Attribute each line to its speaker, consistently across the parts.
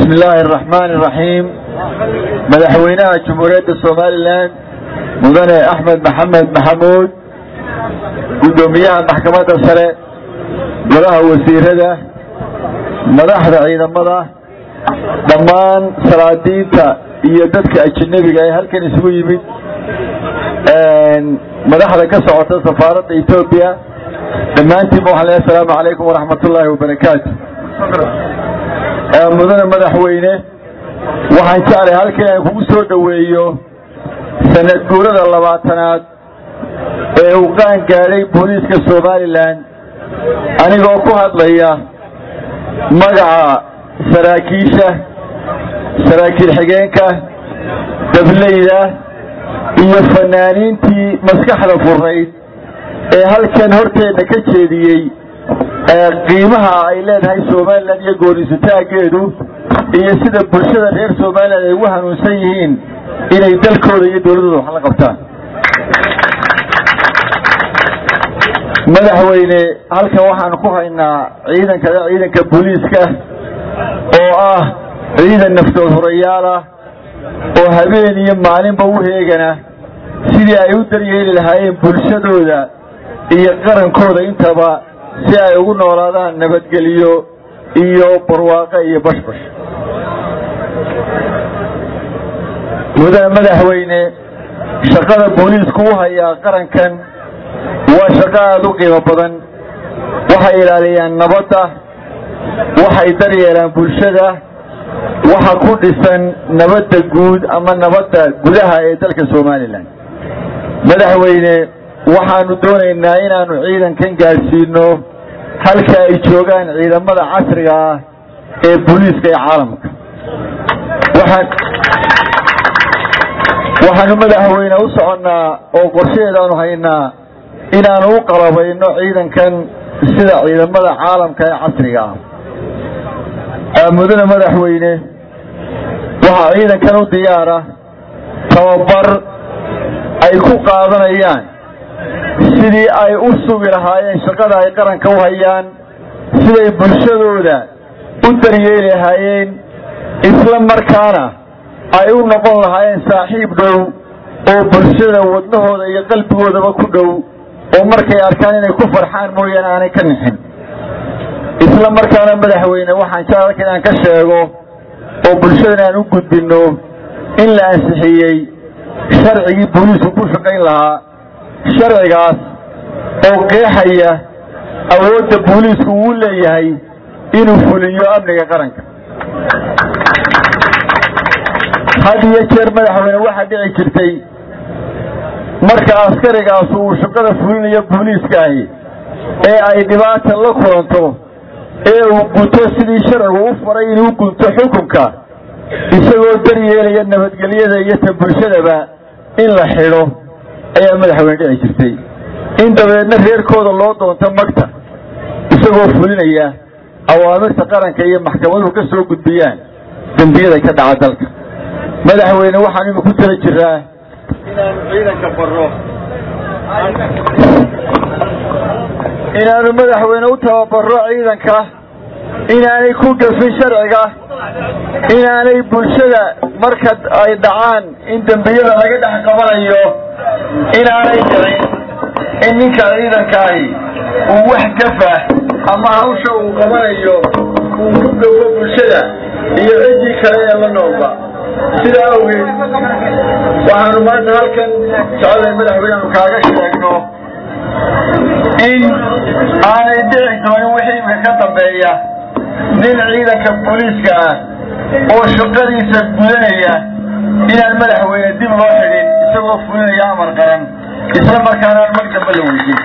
Speaker 1: bismi illaahi araxmaani iraxiim madaxweynaha jamhuuriyadda somalilan mudane axmed maxamed maxamuud guddoomiyaha maxkamadda sare golaha wasiirada madaxda ciidamada dhammaan salaadiinta iyo dadka ajanabiga ee halkan isugu yimid madaxda ka socota safaaradda etoobiya dhammaantiinba waxaan leehay asalaamu calaykum waraxmat ullaahi wabarakaatu mudane madaxweyne waxaan jeclay halkan aan kugu soo dhoweeyo sanad guurada labaatanaad ee uu qaan gaadhay booliiska somalilan anigoo ku hadlaya magaca saraakiisha saraakiil xigeenka dableyda iyo fanaaniintii maskaxda furayd ee halkan horteenna ka jeediyey qiimaha ay leedahay somalilan iyo goonisataageedu iyo sida bulshada reer somalilan ay ugu hanuunsan yihiin inay dalkooda iyo dowladdooda wax la qabtaan madaxweyne halkan waxaanu ku haynaa ciidanka ciidanka booliiska oo ah ciidan naftood horayaal ah oo habeen iyo maalinba u heegana sidii ay u daryeeli lahaayeen bulshadooda iyo qarankooda intaba si ay ugu noolaadaan nabadgelyo iyo barwaaqo iyo bashbash mudane madaxweyne shaqada booliisku u hayaa qarankan waa shaqo aada u qiimo badan waxay ilaaliyaan nabadda waxay daryeelaan bulshada waxa ku dhisan nabadda guud ama nabadda gudaha ee dalka somalilan madaxweyne waxaanu doonaynaa inaanu ciidankan gaadhsiino halka ay joogaan ciidamada casriga ah ee booliiska ee caalamka waxaanu madaxweyne u soconnaa oo qorshaheedaanu haynaa inaanu u qalabayno ciidankan sida ciidamada caalamka ee casriga ah mudane madaxweyne waxaa ciidankan u diyaara tababar ay ku qaadanayaan sidii ay u sugi lahaayeen shaqada ay qaranka u hayaan siday bulshadooda u daryeeli lahaayeen isla markaana ay u noqon lahaayeen saaxiib dhow oo bulshada wadnahooda iyo qalbigoodaba ku dhow oo markay arkaan inay ku farxaan mooyaane aanay ka nixin isla markaana madaxweyne waxaan jeclalka inaan ka sheego oo bulshadan aan u gudbinno in la ansixiyey sharcigii booliisku ku shaqayn lahaa sharcigaas oo qeexaya awoodda booliisku uu leeyahay inuu fuliyo amniga qaranka had iyo jeer madaxweyne waxaa dhici jirtay marka askarigaas uu shaqada fulinayo booliiska ahi ee ay dhibaata la kulanto ee uu guto sidii sharcigu u faray inuu gunto xukunka isagoo daryeelaya nabadgelyada iyo ta bulshadaba in la xidho ayaa madaxweyne dhici jirtay in dabadeedna reerkooda loo doonto magta isagoo fulinaya awaamirta qaranka iyo maxkamaduhu ka soo gudbiyaan dembiyada ka dhaca dalka madaxweyne waxaan imi ku tala jiraa inaanu ciidanka baro inaanu madaxweyne u tababaro ciidanka inaanay ku gafin sharciga inaanay bulshada marka ay dhacaan in dembiyada laga dhex qabanayo inaanay dhicin in ninka ciidankaahi uu wax gafa ama hawsha uu qabanayo uu ku gafo bulshada iyo ciddii kale ee la noolba sidaa awgeed waxaanu maanta halkan jeclay madaxweyneanu kaaga sheegno in aanay dhici doonin wixii imika ka dambeeya nin ciidanka booliiska ah oo shaqadiisa gudanaya inaan madaxweyne dib loo xidhin isagoo fulinaya amar qaran isla markaana aan mag damba la weydin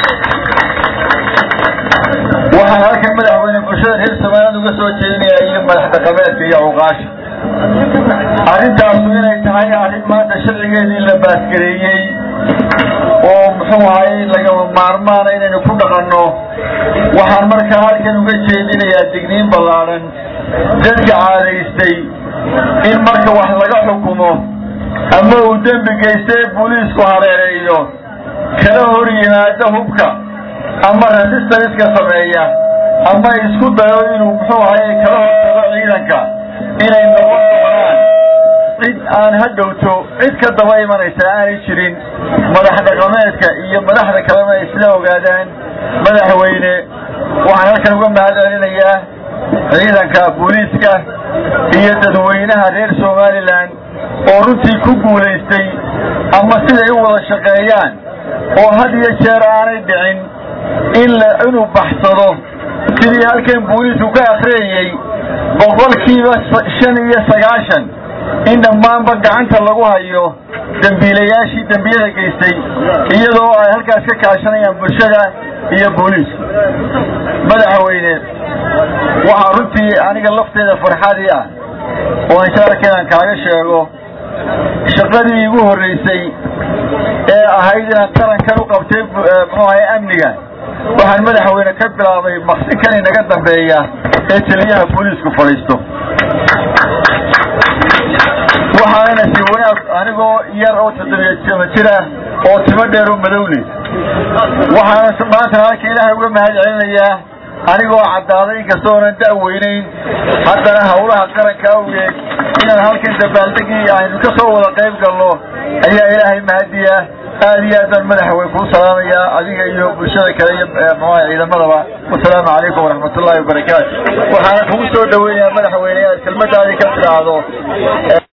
Speaker 1: waxaan halkan madaxweyne bulshada reer somaliland uga soo jeedinaya iyo madax dhaqameedka iyo awqaasha arrintaasu inay tahay arrin maanta sharcigeedii la baasgareeyey oo muxuu ahay lagama maarmaana inaynu ku dhaqanno waxaan markaa halkan uga jeedinayaa digniin ballaadhan dadka caadaystay in marka wax laga xukumo ama uu dembi geystay booliisku hareereeyo kala hor yimaado hubka ama resistanska sameeya ama isku dayo inuu muxuu ahay kala hortago ciidanka cid aan ha dhowto cid ka daba imanaysa aanay jirin madax dhaqameedka iyo madaxda kalena ay isla ogaadaan madaxweyne waxaan halkan uga mahad celinayaa ciidanka booliiska iyo dadweynaha reer somalilan oo runtii ku guulaystay ama siday u wada shaqeeyaan oo had iyo jeer aanay dhicin in inuu baxsado sidii halkan booliisku ka akhriyayey boqolkiiba shan iyo sagaashan in dhammaanba gacanta lagu hayo dembiilayaashii dembiyada geystay iyadoo ay halkaas ka kaashanayaan bulshada iyo booliisku madaxweyne waxaa runtii aniga lafteeda farxadii ah oo inshaarkeedan kaaga sheego shaqadii igu horreysay ee ahayd inaan qarankan u qabtay muxuu ahay amniga waxaan madaxweyne ka bilaabay maqsinkan inaga dambeeya ee taliyaha booliisku fadhiisto waxaana si wanaag anigoo yar oo toddobiya jama jira oo timo dheer oo madowle waxaana maanta halka ilaahay uga mahad celinayaa anigoo caddaaday inkasta oonan da'weynayn haddana hawlaha qaranka awgeed inaan halkan dabaaldegii aynu ka soo wada qayb galno ayaa ilaahay mahadiya aad iyo aad baan madaxweyne kuu salaamayaa adiga iyo bulshada kale iyo mxuaha ciidamadaba wasalaamu calaykum waraxmat ullahi wabarakaatu waxaana kugu soo dhaweynayaa madaxweyne inaad kelmadaadii ka tidhaahdo